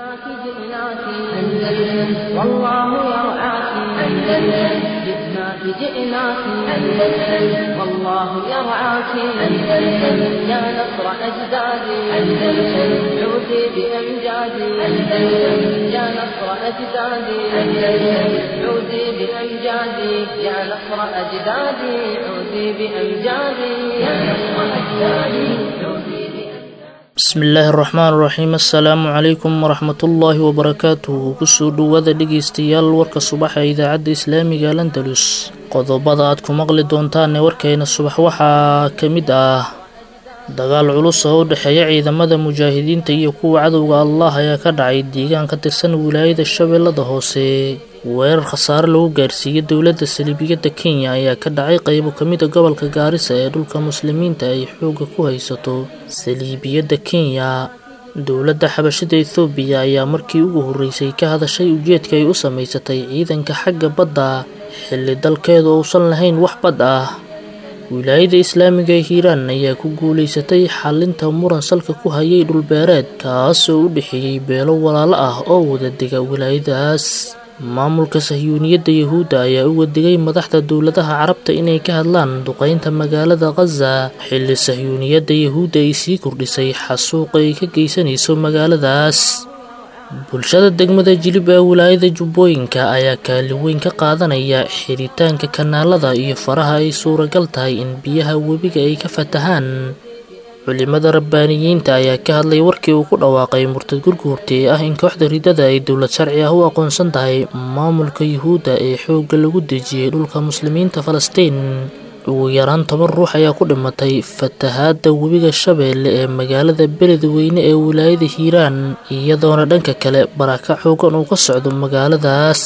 جئناك جئناك أندلس والله يرعاك أندلس جئناك جئناك أندلس والله يرعاك أندلس يا نصر أجدادي أندلس عودي بأمجادي أندلس يا نصر أجدادي أندلس عودي بأمجادي يا نصر أجدادي عودي بأمجادي يا نصر أجدادي عودي bismillaahi araxmaan iraxiim assalaamu calaykum waraxmatullaahi wabarakaatuhu kusoo dhowaada dhegeystayaal warka subaxa ee idaacadda islaamiga landalus qodobada aad ku maqli doontaanee warkeena subax waxaa ka mid ah dagaal culus oo u dhexeeya ciidamada mujaahidiinta iyo kuwa cadowga allah ayaa ka dhacay deegaan ka tirsan wilaayada shabeellada hoose weerar khasaare lagu gaarsiiyey dowladda saliibiyadda kenya ayaa ka dhacay qaybo ka mid a gobolka gaarisa ee dhulka muslimiinta ay xoogga ku haysato saliibiyadda kenya dowladda xabashada ethoobiya ayaa markii ugu horreysay ka hadashay ujeedka ay u samaysatay ciidanka xagga badda xilli dalkeedu uusan lahayn wax bad ah wilaayada islaamiga ee hiiraan ayaa ku guulaysatay xalinta muran salka ku hayay dhulbeereed kaasoo u dhexeeyey beelo walaalo ah oo wada dega wilaayadaas maamulka sahyuuniyadda yahuudda ayaa u wadigay madaxda dowladaha carabta inay ka hadlaan duqeynta magaalada khaza xilli sahyuuniyadda yahuudda ay sii kordhisay xasuuqa ay ka geysanayso magaaladaas bulshada degmada jilib ee wilaayada jubbooyinka ayaa kaalin weyn ka qaadanaya xiritaanka kanaalada iyo faraha ay suuragal tahay in biyaha webiga ay ka fatahaan culimada rabbaaniyiinta ayaa ka hadlay warkii uu ku dhawaaqay murtad gurguurta ee ah in kooxda ridada ay dowlad sharci ah u aqoonsan tahay maamulka yuhuudda ee xoogga lagu dejiyey dhulka muslimiinta falastiin ugu yaraan toban ruux ayaa ku dhimatay fatahaadda webiga shabeelle ee magaalada beledweyne ee wilaayada hiiraan iyadoona dhanka kale baraka xoogan uu ka socdo magaaladaas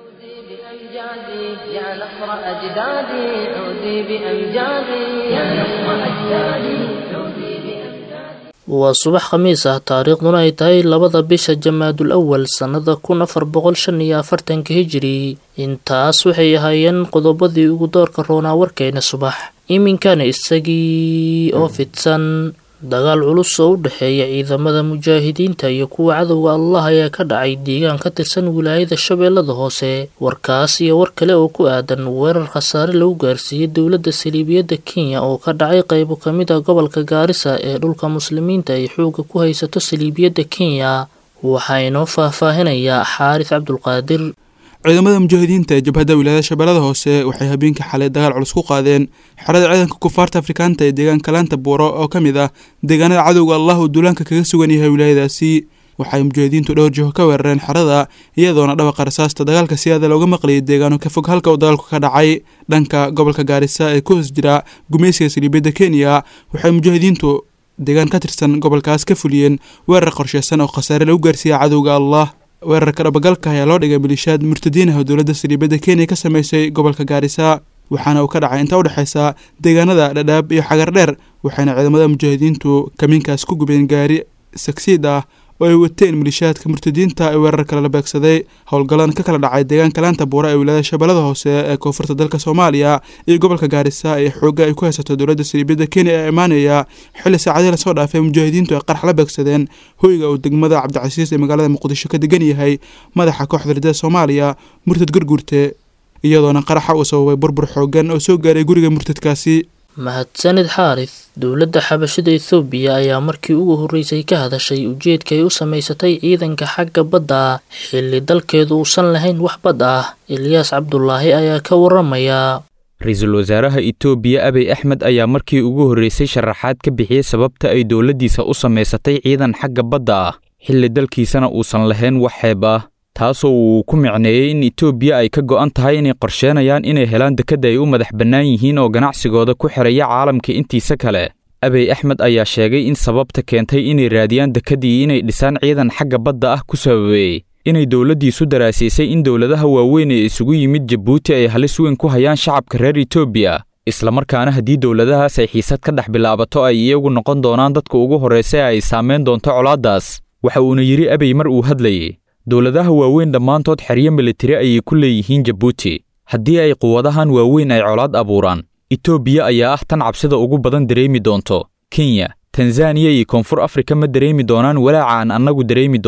بأمجادي يا نصر أجدادي عودي بأمجادي يا نصر أجدادي عودي بأمجادي waa subax khamiis ah taariikhduna ay tahay labada bisha jamaadul awal sannada kun afar boqol shan iyo afartanka hijiri intaas waxay ahaayeen qodobadii ugu doorka roonaa warkeena subax iminkana isagii oo fidsan dagaal culus oo u dhexeeya ciidamada mujaahidiinta iyo kuwa cadowga allah ayaa ka dhacay deegaan ka tirsan wilaayada shabeellada hoose warkaas iyo war kale oo ku aadan weerar khasaare lagu gaarsiiyey dowladda saliibiyadda kenya oo ka dhacay qaybo ka mid a gobolka gaarisa ee dhulka muslimiinta ay xoogga ku haysato saliibiyadda kenya waxaa inoo faahfaahinayaa xaaris cabdulqaadir ciidamada mujaahidiinta ee jabhadda wilaayada shabeellada hoose waxay habeenkii xalay dagaal culus ku qaadeen xerada ciidanka kufaarta afrikaanta ee deegaanka laanta buuro oo ka mid ah deegaanada cadowga allah uu duulaanka kaga sugan yahay wilaayadaasi waxay mujaahidiintu dhowr jiho ka weerareen xerada iyadoona dhawaqa rasaasta dagaalka si aada looga maqlayay deegaano ka fog halka uu dagaalku ka dhacay dhanka gobolka gaarisa ee ku hoos jira gumaysiga saliibiyadda kenya waxay mujaahidiintu deegaan ka tirsan gobolkaas ka fuliyeen weerar qorsheysan oo khasaare lagu gaarsiiya cadowga allah weerarka dhabagalka ayaa loo dhigay malishaad murtadiin ah oo dowladda saliibadda kenya ka sameysay gobolka gaarisa waxaana uu ka dhacay inta u dhexeysa deegaanada dhadhaab iyo xagar dheer waxayna ciidamada mujaahidiintu kamiinkaas ku gubeen gaari sagsiid ah oo ay wateen malishaadka murtadiinta ee weerar kale la beegsaday howlgallan ka kala dhacay deegaanka laanta buura ee wilaayada shabeellada hoose ee koonfurta dalka soomaaliya iyo gobolka gaarisa ee xoogga ay ku haysato dowladda saliibiyadda kenya ee imaanaya xilli saacadii lasoo dhaafay mujaahidiintu ay qarax la beegsadeen hoyga uu degmada cabdicasiis ee magaalada muqdisho ka degan yahay madaxa kooxda ridada soomaaliya murtad gurgurte iyadoona qaraxa uu sababay burbur xoogan oo soo gaaray guriga murtadkaasi mahadsanid xaaris dowladda xabashada ethoobiya ayaa markii ugu horreysay ka hadashay ujeedka ay u samaysatay ciidanka xagga badda xilli dalkeedu uusan lahayn wax bad ah eliyaas cabdulaahi ayaa ka waramaya ra-iisul wasaaraha itoobiya abiy axmed ayaa markii ugu horreysay sharaxaad ka bixiyey sababta ay dowladdiisa u samaysatay ciidan xagga badda ah xilli dalkiisana uusan lahayn wax xeeb ah taasoo uu ku micneeyey in itoobiya ay ka go'an tahay inay qorsheenayaan inay helaan dekedda ay u madax bannaan yihiin oo ganacsigooda ku xidhaya caalamka intiisa kale abiy axmed ayaa sheegay in sababta keentay inay raadiyaan dekeddii inay dhisaan ciidan xagga badda ah ku sababeeyey inay dowladdiisu daraasiisay in dowladaha waaweyn ee isugu yimid jabuuti ay halis weyn ku hayaan shacabka reer etoobiya islamarkaana haddii dowladahaas ay xiisad ka dhex bilaabato ay iyagu noqon doonaan dadka ugu horraysa ee ay saamayn doonto colaaddaas waxa uuna yidhi abiy mar uu hadlayey dowladaha waaweyn dhammaantood xeryo militari ayay ku leeyihiin jabuuti haddii ay quwadahan waaweyn ay colaad abuuraan etoobiya ayaa ah tan cabsida ugu badan dareemi doonto kenya tanzaniya iyo koonfur afrika ma dareemi doonaan walaaca aan annagu dareemi doonno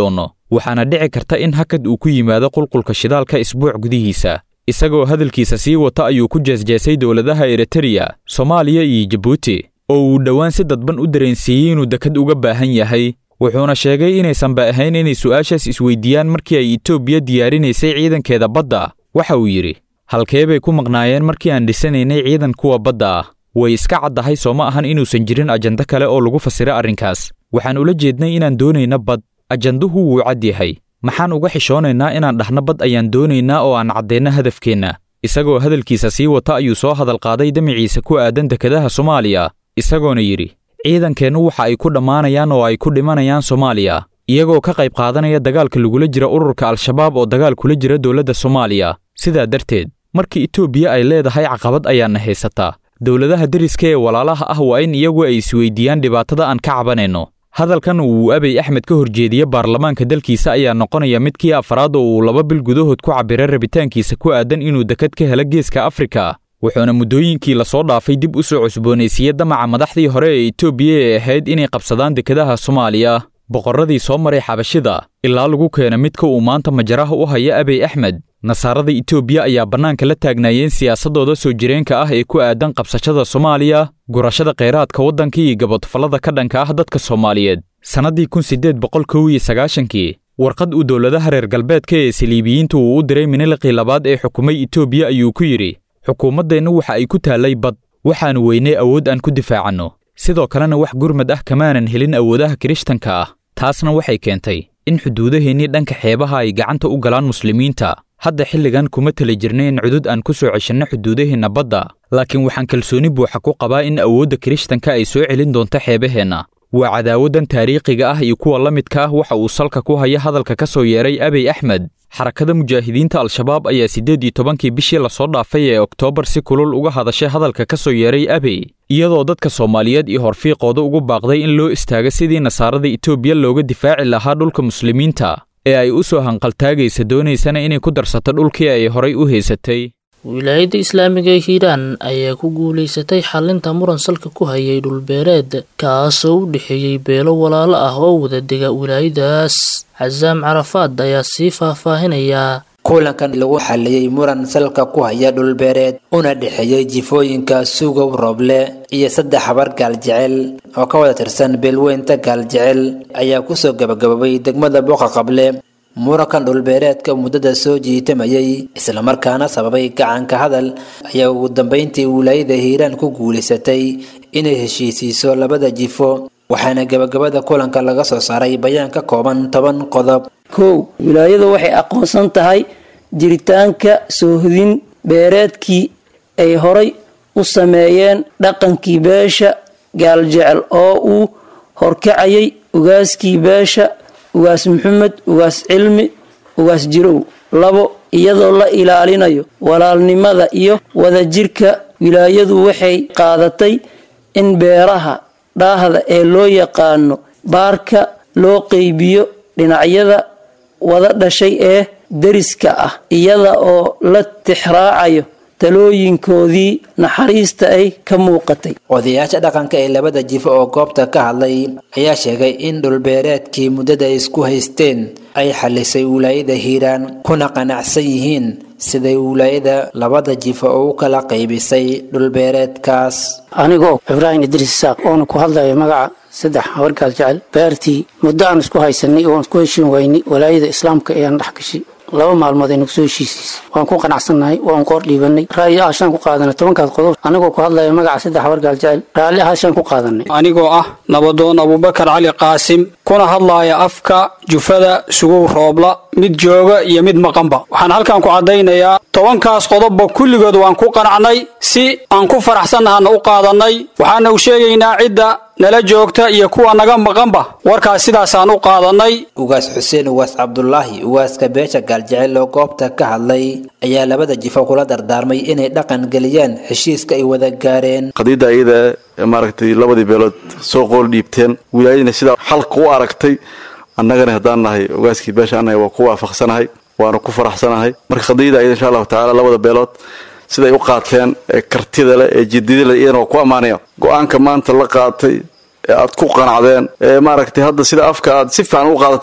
waxaana dhici karta in hakad uu ku yimaado qulqulka shidaalka isbuuc gudihiisa isagoo hadalkiisa sii wata ayuu ku jeesjeesay dowladaha eritreya soomaaliya iyo jabuuti oo uu dhowaan si dadban u dareensiiyey inuu dekad uga baahan yahay wuxuuna sheegay inaysanba ahayn inay su'aashaas isweydiiyaan markii ay etoobiya diyaarinaysay ciidankeeda badda waxa uu yidhi halkee bay ku maqnaayeen markii aan dhisanaynay ciidan kuwa badda ah way iska caddahay soo ma ahan inuusan jirin ajando kale oo lagu fasira arrinkaas waxaan ula jeednay inaan doonayna bad ajanduhu wuu cad yahay maxaan uga xishoonaynaa inaan dhahno bad ayaan doonaynaa oo aan caddeenno hadafkeenna isagoo hadalkiisa sii wata ayuu soo hadal qaaday damiciisa ku aadan dekedaha soomaaliya isagoona yidhi ciidankeennu waxa ay ku dhammaanayaan oo ay ku dhimanayaan soomaaliya iyagoo ka qayb qaadanaya dagaalka lagula jira ururka al-shabaab oo dagaal kula jira dowladda soomaaliya sidaa darteed markii etoobiya ay leedahay caqabad ayaana haysataa dowladaha deriska ee walaalaha ah waa in iyagu ay isweydiiyaan dhibaatada aan ka cabanayno hadalkan uu abey axmed ka horjeediye baarlamaanka dalkiisa ayaa noqonaya midkii afraad oo uu laba bil gudahood ku cabbiray rabitaankiisa ku aadan inuu dekad ka helo geeska afrika wuxuuna muddooyinkii lasoo dhaafay dib u soo cusboonaysiiyey damaca madaxdii hore ee etoobiya ee ahayd inay qabsadaan dekedaha soomaaliya boqorradii soo maray xabashida ilaa lagu keena midka uu maanta majaraha u haya abey axmed nasaarada etoobiya ayaa bannaanka la taagnaayeen siyaasaddooda soo jireenka ah ee ku aadan qabsashada soomaaliya gurashada kheyraadka waddanka iyo gabodfallada ka dhanka ah dadka soomaaliyeed sannaddii kun siddeed boqol kow iyo sagaashankii warqad uu dowladaha reer galbeedka ee saliibiyiinta uu u diray miniliqii labaad ee xukumay etoobiya ayuu ku yidhi xukuumaddeennu waxa ay ku taallay bad waxaannu weynay awood aan ku difaacanno sidoo kalena wax gurmad ah kamaanan helin awoodaha kirishtanka ah taasna waxay keentay in xuduudaheennii dhanka xeebaha ay gacanta u galaan muslimiinta hadda xilligan kuma tali jirnay in cudud aan ku soo ceshanno xuduudaheenna badda laakiin waxaan kalsooni buuxa ku qabaa in awoodda kirishtanka ay soo celin doonto xeebaheenna waa cadaawaddan taariikhiga ah iyo kuwa la midka ah waxa uu salka ku haya hadalka ka soo yeeray abey axmed xarakada mujaahidiinta al-shabaab ayaa siddeed iyo tobankii bishii lasoo dhaafay ee oktoobar si kulul uga hadashay hadalka ka soo yeeray abey iyadoo dadka soomaaliyeed iyo horfiiqooda ugu baaqday in loo istaago sidii nasaarada etoobiya looga difaaci lahaa dhulka muslimiinta ee ay u soo hanqaltaagaysa doonaysana inay ku darsato dhulkii ay horay u haysatay wilaayadda islaamiga ee hiiraan ayaa ku guulaysatay xalinta muran salka ku hayay dhulbeereed kaasoo u dhexeeyey beelo walaalo ah oo wada dega wilaayadaas casaam carafaad ayaa sii faahfaahinayaa kulankan lagu xaliyey muran salka ku haya dhulbeereed una dhexeeyey jifooyinka sugow rooble iyo saddex habar gaaljecel oo ka wada tirsan beelweynta gaaljecel ayaa kusoo gabagaboobay degmada boqa qable murankan dhulbeereedka muddada soo jiitamayay islamarkaana sababay gacanka hadal ayaa ugu dambeyntii wilaayada hiiraan ku guulaysatay inay heshiisiiso labada jifo waxaana gabagabada kulanka laga soo saaray bayaan ka kooban toban qodob kow wilaayadu waxay aqoonsan tahay jiritaanka soohodin beereedkii ay horay u sameeyeen dhaqankii beesha gaaljecel oo uu horkacayay ugaaskii beesha ugaas maxamed ugaas cilmi ugaas jirow labo iyadoo la ilaalinayo walaalnimada iyo wadajirka wilaayadu waxay qaadatay in beeraha dhaahda ee loo yaqaano baarka loo qeybiyo dhinacyada wada dhashay ee deriska ah iyada oo la tixraacayo talooyinkoodii naxariista ay ka muuqatay odayaasha dhaqanka ee labada jifo oo goobta ka hadlay ayaa sheegay in dhulbeereedkii muddada isku haysteen ay xalisay wilaayada hiiraan kuna qanacsan yihiin siday wilaayada labada jifo oo u kala qaybisay dhulbeereedkaas anigoo ibraahim idriis isaaq oona ku hadlaya magaca saddex habargaal jecel beertii muddo aan isku haysanay oon isku heshiin waynay walaayada islaamka ayaan dhex gashay laba maalmood ay nagu soo heshiisiisay waan ku qanacsannahay waan qoor dhiibanay ra'yi ahashaan ku qaadanay tobankaas qodob anigoo ku hadlaya magaca saddex habargaal jecel raalli ahashaan ku qaadanay anigoo ah nabadoon abubakar cali qaasim kuna hadlaaya afka jufada sugow roobla mid jooga iyo mid maqanba waxaan halkan ku caddaynayaa tobankaas qodobba kulligood waan ku qanacnay si aan ku faraxsannahana u qaadannay waxaana u sheegaynaa cidda nala joogta iyo kuwa naga maqanba warkaas sidaasaan u qaadannay ugaas xuseen ugaas cabdulaahi ugaaska beesha gaaljecel oo goobta ka hadlay ayaa labada jifo kula dardaarmay inay dhaqan geliyaan heshiiska ay wada gaareen qadiidda iyada maaragtay labadii beelood soo qool dhiibteen wilaayadina sidaa xalka u aragtay annagana haddaan nahay ugaaskii beesha annaga waa ku waafaqsanahay waana ku faraxsanahay marka qadiidda iyada insha allahu tacaala labada beelood siday u qaateen ee kartida leh ee jidida leh iyadana waa ku ammaanaya go-aanka maanta la qaatay ee aad ku qanacdeen ee maaragtay hadda sida afka aad si fiican u qaadateen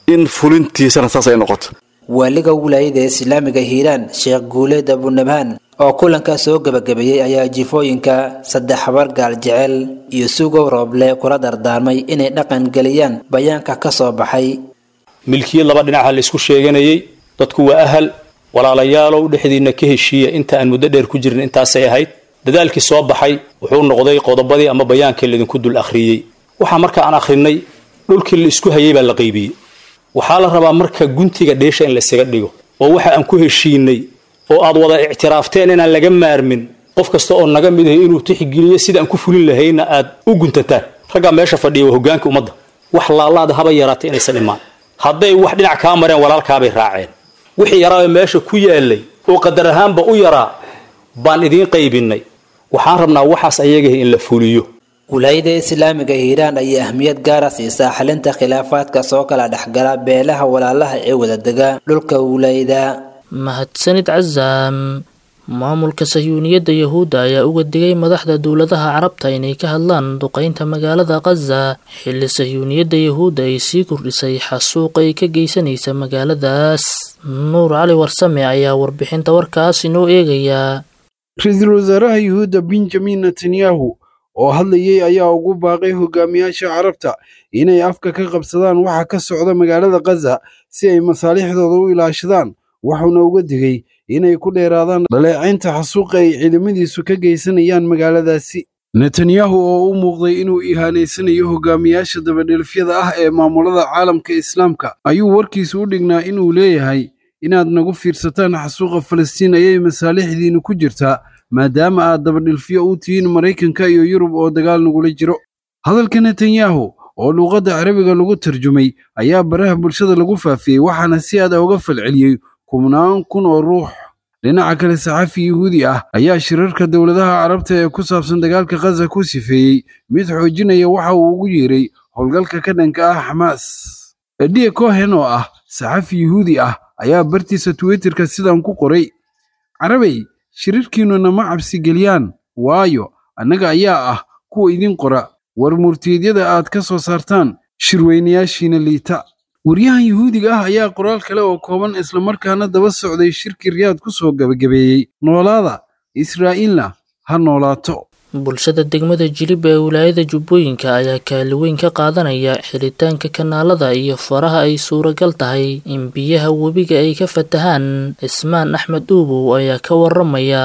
in fulintiisana saas ay noqoto waaliga wilaayada islaamiga hiiraan sheekh guuleed abunabhaan oo kulanka soo gebagabeeyey ayaa jifooyinka saddex habar gaal jecel iyo sugow rooble kula dardaarmay inay dhaqan geliyaan bayaanka ka soo baxay milkiyad laba dhinaca la isku sheeganayey dadku waa ahal walaalayaalow dhexdiinna ka heshiiya inta aan muddo dheer ku jirin intaasay ahayd dadaalkii soo baxay wuxuu noqday qodobadii ama bayaankii laydinku dul akhriyey waxaa marka aan akhrinay dhulkii la isku hayay baa la qaybiyey waxaa la rabaa marka guntiga dheesha in la isaga dhigo oo waxa aan ku heshiinay oo aad wada ictiraafteen inaan laga maarmin qof kasta oo naga mid ahay inuu tixgeliyo sida aan ku fulin lahayna aad u guntataan raggaa meesha fadhiya waa hogaanka ummadda wax laalaada haba yaraatay inaysan imaan hadday wax dhinac kaa mareen walaalkaabay raaceen wixii yaraa meesha ku yaalay oo qadar ahaanba u yaraa baan idiin qaybinay waxaan rabnaa waxaas ayagaha in la fuliyo wilaayada islaamiga hiiraan ayaa ahmiyad gaara siisaa xalinta khilaafaadka soo kala dhexgala beelaha walaalaha ee wadadega dhulka wilaayada mahadsanid casaam maamulka sayuuniyadda yahuudda ayaa uga digay madaxda dowladaha carabta inay ka hadlaan duqeynta magaalada khaza xilli sayuuniyadda yahuudda ay sii kordhisay xasuuqa ay ka geysanaysa magaaladaas nuur cali warsame ayaa warbixinta warkaas inoo eegayaa ra-iisul wasaaraha yuhuudda benjamin netanyahu oo hadlayey ayaa ugu baaqay hogaamiyaasha carabta inay afka ka qabsadaan waxa ka socda magaalada khaza si ay masaalixdooda u ilaashadaan wuxuuna uga digay inay ku dheeraadaan dhaleecaynta xasuuqa ay ciidamadiisu ka geysanayaan magaaladaasi netanyahu oo u muuqday inuu ihaanaysanayo hogaamiyaasha dabadhelfyada ah ee maamulada caalamka islaamka ayuu warkiisu u dhignaa inuu leeyahay inaad nagu fiirsataan xasuuqa falastiin ayay masaalixdiinnu ku jirtaa maadaama aad dabadhilfyo u tihiin maraykanka iyo yurub oo dagaal nagula jiro hadalka netanyahu oo luuqadda carabiga lagu tarjumay ayaa baraha bulshada lagu faafiyey waxaana si aad uga falceliyey kubnaan kun oo ruux dhinaca kale saxafi yuhuudi ah ayaa shirarka dowladaha carabta ee ku saabsan dagaalka khaza ku sifeeyey mid xoojinaya waxa uu ugu yeeray howlgalka ka dhanka ah xamaas ediye cohen oo ah saxafi yuhuudi ah ayaa bartiisa twitterka sidan ku qoray carabey shirirkiinnuna ma cabsi geliyaan waayo annaga ayaa ah kuwa idin qora war murtiyeedyada aad ka soo saartaan shirweynayaashiina liita waryahan yuhuudiga ah ayaa qoraal kale oo kooban islamarkaana daba socday shirki riyaad ku soo gebagabeeyey noolaada israa'iilna ha noolaato bulshada degmada jilib ee wilaayada jubbooyinka ayaa kaali weyn ka qaadanaya xiritaanka kanaalada iyo faraha ay suuragal tahay in biyaha webiga ay ka fatahaan cismaan axmed uubow ayaa ka waramaya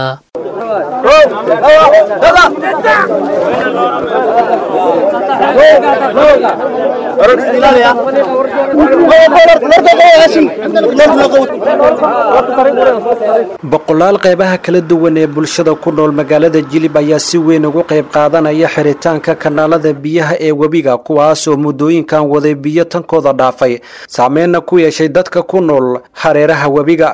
boqolaal qaybaha kala duwan ee bulshada ku nool magaalada jilib ayaa si weyn ugu qayb qaadanaya xiritaanka kanaalada biyaha ee webiga kuwaasoo muddooyinkan waday biyo tankooda dhaafay saameynna ku yeeshay dadka ku nool hareeraha webiga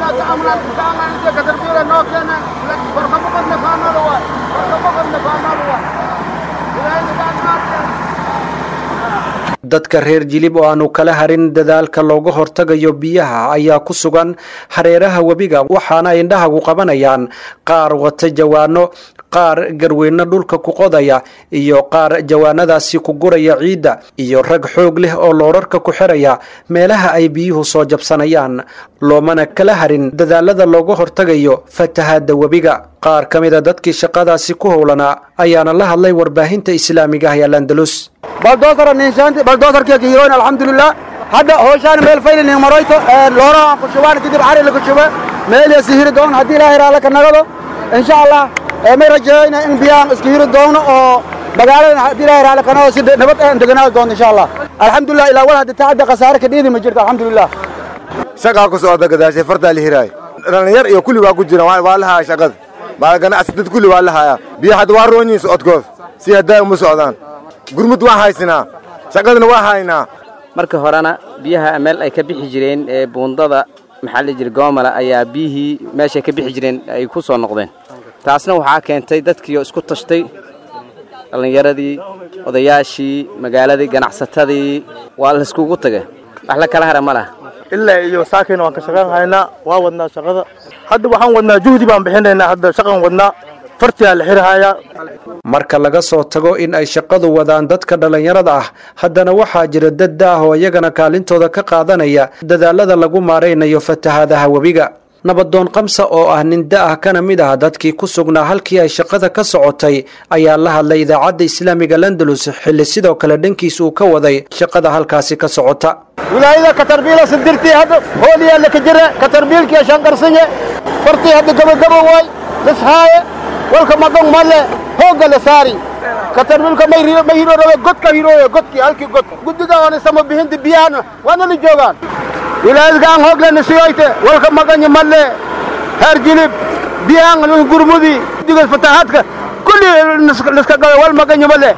dadka reer jilib oo aanu kala harin dadaalka looga hortagayo biyaha ayaa ku sugan hareeraha webiga waxaana indhahagu qabanayaan qaar wata jawaano qaar garweyno dhulka ku qodaya iyo qaar jawaanadaasi ku guraya ciidda iyo rag xoog leh oo loorarka ku xiraya meelaha ay biyuhu soo jabsanayaan loomana kala harin dadaalada looga hortagayo fatahaadda webiga qaar ka mida dadkii shaqadaasi ku howlanaa ayaana la hadlay warbaahinta islaamiga ah ee landalus baldoosara ninshaanti baldoosarkii kiiroyn alxamdulilah hadda hooshaan meel faylin maroyto loora aan ku shubaan kadib cari lagu shuba meel ya sihiri doon haddii ilaahay raala ka nagado insha allah may rajeeyna in biyaan iska hiri doono oo magaalada haddii ilaahay raala ka nagado si nabad aan deganaadi doonto insha allah alxamdulilah ilaa wal hadda tacadda khasaare ka dhiidi ma jirto alxamdulilah shaqaa ku socda gadaashay fartaa la hiraay dhalinyar iyo kulli waa ku jira waa la haya shaqada baa ganacsi dad kulli waa la hayaa biyo hadda waa roonyiin socodkood si haddaa uma socdaan gurmud waan haysinaa shaqadana waa haynaa marka horena biyaha meel ay ka bixi jireen ee buundada maxaa la jira goomala ayaa biyihii meeshay ka bixi jireen ay ku soo noqdeen taasna waxaa keentay dadkiioo isku tashtay dhallinyaradii odayaashii magaaladii ganacsatadii waa layskugu tagay wax la kala hara ma laha ilaa iyo saakayna waan ka shaqayn haynaa waa wadnaa shaqada hadda waxaan wadnaa juhdi baan bixinaynaa hadda shaqan wadnaa fartiyaa la xirhayaa marka laga soo tago in ay shaqadu wadaan dadka dhallinyarada ah haddana waxaa jira dad da-ah oo iyagana kaalintooda ka qaadanaya dadaalada lagu maaraynayo fatahaadaha webiga nabadoon kamsa oo ah nin da-ah kana mid ah dadkii ku sugnaa halkii ay shaqada ka sokotay ayaa la hadlay idaacadda islaamiga landalus xilli sidoo kale dhankiis uu ka waday shaqada halkaasi ka socota wilaayada katarbiila sidirtii hadda hooliyaa laka jira katarbiilkiya shanqarsanye fartii hadda gabagaba waay lishaaye walka magan male hoogga la saari katarbiilka may hirorabe godka hirooye godkii halkii god guddiga oona sama bixinta biyahana waana la joogaan wilaayadkaan hooglena siyoyte walka maganya male heer jilib biyahan gurmudi guddiga fatahaadka kulli liska gabe wal maganya male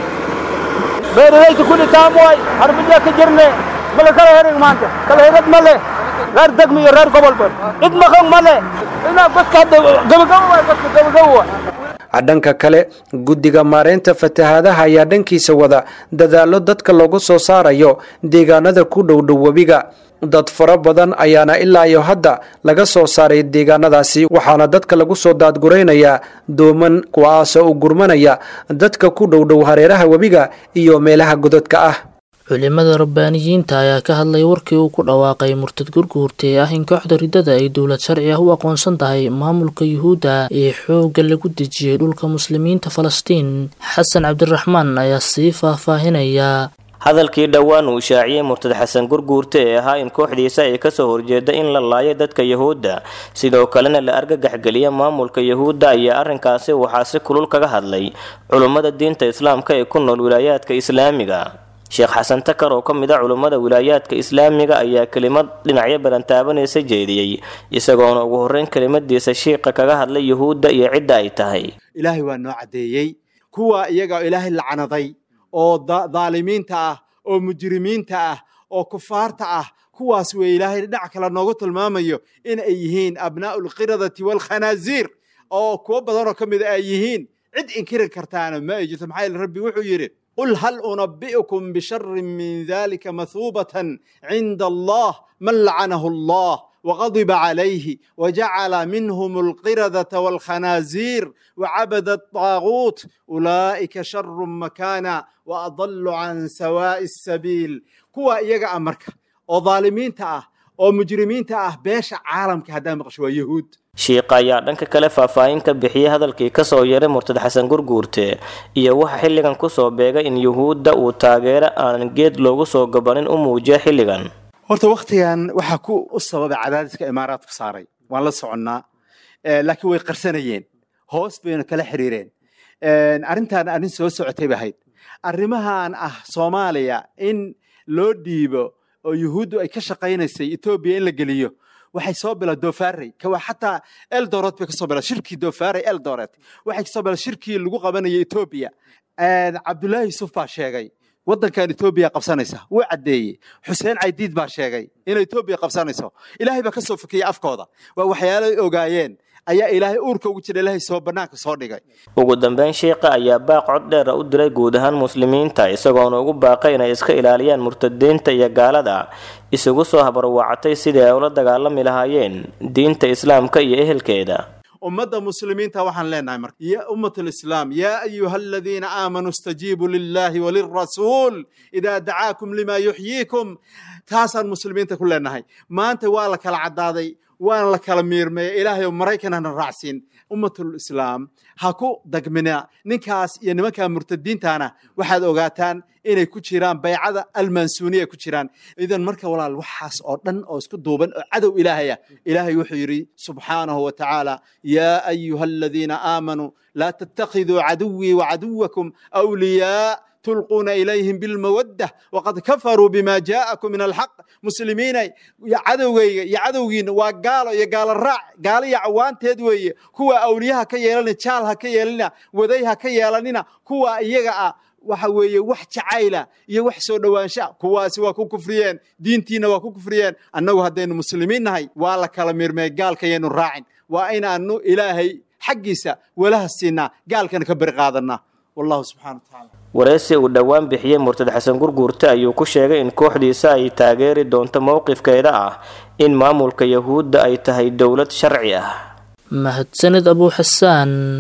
beeralayta kulli taam waay harbiyaa ka jirne mala kala herig maanta kala herad male reer degmi iyo reer gobolba cid maqan male inaa godka hadda gabagaba waay godka gabagaba waay dhanka kale guddiga maareynta fatahaadaha ayaa dhankiisa wada dadaallo dadka loogu soo saarayo deegaanada ku dhowdhow webiga dad fara badan ayaana ilaa iyo hadda laga soo saaray deegaanadaasi waxaana dadka lagu soo daadguraynayaa dooman kuwaasoo u gurmanaya dadka ku dhowdhow hareeraha webiga iyo meelaha godadka ah culimada rabbaaniyiinta ayaa ka hadlay warkii uu ku dhawaaqay murtad gurguurta ee ah in kooxda riddada ay dowlad sharci ah u aqoonsan tahay maamulka yuhuudda ee xoogga lagu dejiyey dhulka muslimiinta falastiin xasan cabdiraxmaan ayaa sii faahfaahinaya hadalkii dhowaan uu shaaciyey murtad xasan gurguurte ee ahaa in kooxdiisa ay kasoo horjeeda in la laayo dadka yuhuudda sidoo kalena la argagaxgeliya maamulka yuhuudda ayaa arrinkaasi waxaa si kulul kaga hadlay culummada diinta islaamka ee ku nool wilaayaadka islaamiga sheekh xasan takar oo ka mid a culummada wilaayaadka islaamiga ayaa kelimad dhinacyo badan taabanaysa jeediyey isagoona ugu horreyn kelimadiisa shiiqa kaga hadlay yuhuudda iyo cidda ay tahay ilaahay waa noo caddeeyey kuwa iyaga ilaahay lacnaday oo daalimiinta ah oo mujrimiinta ah oo kufaarta ah kuwaas wey ilaahay dhinac kale noogu tilmaamayo in ay yihiin abnaa'u lqiradati waalkhanaasiir oo kuwo badanoo ka mida ay yihiin cid inkiri kartaana ma ay jirto maxaa yeele rabbi wuxuu yidhi قل هل أنبئكم بشر من ذلك مثوبة عند الله من لعنه الله وغضب عليه وجعل منهم القردة والخنازير وعبد الطاغوت أولئك شر مكانا وأضل عن سواء السبيل كوا إيجا أمريكا وظالمين تأه ومجرمين تأه بيش عالم كهدا مقشوى يهود shiiqa ayaa dhanka kale faahfaahin ka bixiyey hadalkii kasoo yaray murtad xasan gurguurte iyo waxa xilligan kusoo beegay in yuhuudda uu taageero aan geed loogu soo gabanin u muujiya xilligan horta wakhtigan waxaa ku u sababay cadaadiska imaaraadku saaray waan la soconnaa laakiin way qarsanayeen hoos bayna kala xiriireen arrintan arrin soo socotay bay ahayd arrimahan ah soomaaliya in loo dhiibo oo yuhuuddu ay ka shaqaynaysay etoobiya in la geliyo waxay soo bila dofarey kawa xataa eldoret bay kasoo bila shirkii dofarey eldoret waxay kasoo bila shirkii lagu qabanayay etoobiya cabdullaahi yusuf baa sheegay waddankan etoobiya qabsanaysa wuu caddeeyey xuseen caydiid baa sheegay inay etoobiya qabsanayso ilaahay baa kasoo fikiyey afkooda waa waxyaalo ogaayeen ayaa ilaahay uurka ugu jira ilaahay soo bannaanka soo dhigay ugu dambeyn shiiqa ayaa baaq cod dheera u diray guud ahaan muslimiinta isagoona ugu baaqay inay iska ilaaliyaan murtadiinta iyo gaalada isugu soo habarwacatay sidii ay ula dagaalami lahaayeen diinta islaamka iyo ehelkeeda ummadda muslimiinta waxaan leenahay marka ya ummat alislaam yaa ayuha aladiina aamanuu istajiibuu lillahi walirasuul idaa dacaakum lima yuxyiikum taasaan muslimiinta ku leenahay maanta waa la kala caddaaday waana la kala miirmeeya ilaahay oo maraykan hana raacsiin ummatul islaam ha ku dagmina ninkaas iyo nimanka murtadiintana waxaad ogaataan inay ku jiraan baycada almansuuniya ku jiraan idan marka walaal waxaas oo dhan oo isku duuban oo cadow ilaahaya ilaahay wuxuu yidhi subxaanahu wa tacaala yaa ayuha aladiina aamanuu laa tattakhiduu caduwii wacaduwakum awliyaa تلقون إليهم بالمودة وقد كفروا بما جاءكم من الحق مسلمين يا عدوغي يا عدوغين وقالوا يا قال الرع قال يا عوان تدوي كوا أوليها كيالنا تشالها كيالنا وذيها كيالنا كوا إيجا waxa weeye wax jacayla iyo wax soo dhowaansha kuwaasi waa ku kufriyeen diintiina waa ku kufriyeen annagu haddaynu muslimiin nahay waa la kala mirmay gaalkayaynu raacin waa inaanu ilaahay xaggiisa walaha siinaa gaalkana ka beri qaadanaa wallahu subxana watacaala wareysi uu dhowaan bixiyey murtad xasan gurguurte ayuu ku sheegay in kooxdiisa ay taageeri doonto mowqifkeeda ah in maamulka yahuudda ay tahay dowlad sharci ah mahadsanid abuu xasaan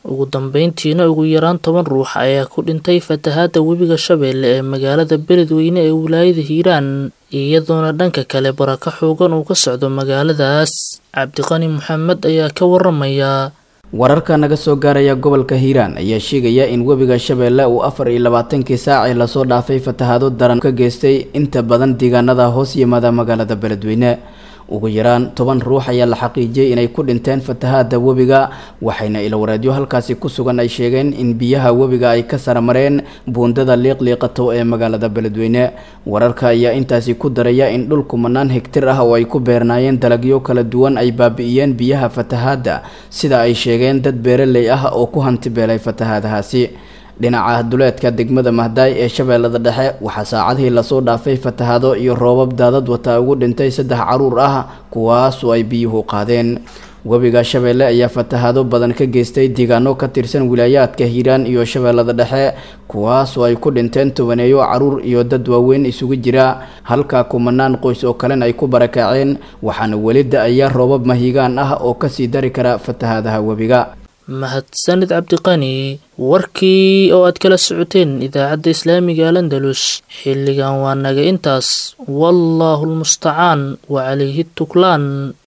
ugu dambeyntiina ugu yaraan toban ruux ayaa ku dhintay fatahaadda webiga shabeelle ee magaalada beledweyne ee wilaayada hiiraan iyadoona dhanka kale baraka xoogan uu ka socdo magaaladaas cabdiqani maxamed ayaa ka waramaya wararka naga soo gaaraya gobolka hiiraan ayaa sheegaya in webiga shabeelle uu afar iyo labaatankii saacii lasoo dhaafay fatahaado daran ka geystay inta badan deegaanada hoos yimaada magaalada beledweyne ugu yaraan toban ruux ayaa la xaqiijiyey inay ku dhinteen fatahaada webiga waxayna ilawareedyo halkaasi ku sugan ay sheegeen in biyaha webiga ay ka saramareen buundada liiqliiqato ee magaalada beledweyne wararka ayaa intaasi ku daraya in dhul kumanaan hegtir ah oo ay ku beernaayeen dalagyo kala duwan ay baabi'iyeen biyaha fatahaadda sida ay sheegeen dad beeraley ah oo ku hantibeelay fatahaadahaasi dhinaca duleedka degmada mahdaay ee shabeellada dhexe waxaa saacadihii lasoo dhaafay fatahaado iyo roobab daadad wata ugu dhintay saddex caruur ah kuwaasoo ay biyuhu qaadeen webiga shabeelle ayaa fatahaado badan ka geystay deegaano ka tirsan wilaayaadka hiiraan iyo shabeellada dhexe kuwaasoo ay ku dhinteen tobaneeyo caruur iyo dad waaweyn isugu jira halka kumanaan qoys oo kalena ay ku barakaceen waxaana weli da-aya roobab mahigaan ah oo kasii dari kara fatahaadaha webiga mahadsanid cabdiqani warkii oo aad kala socoteen idaacadda islaamiga alandalus xilligan waa naga intaas wallaahu lmustacaan wa calayhi tuklaan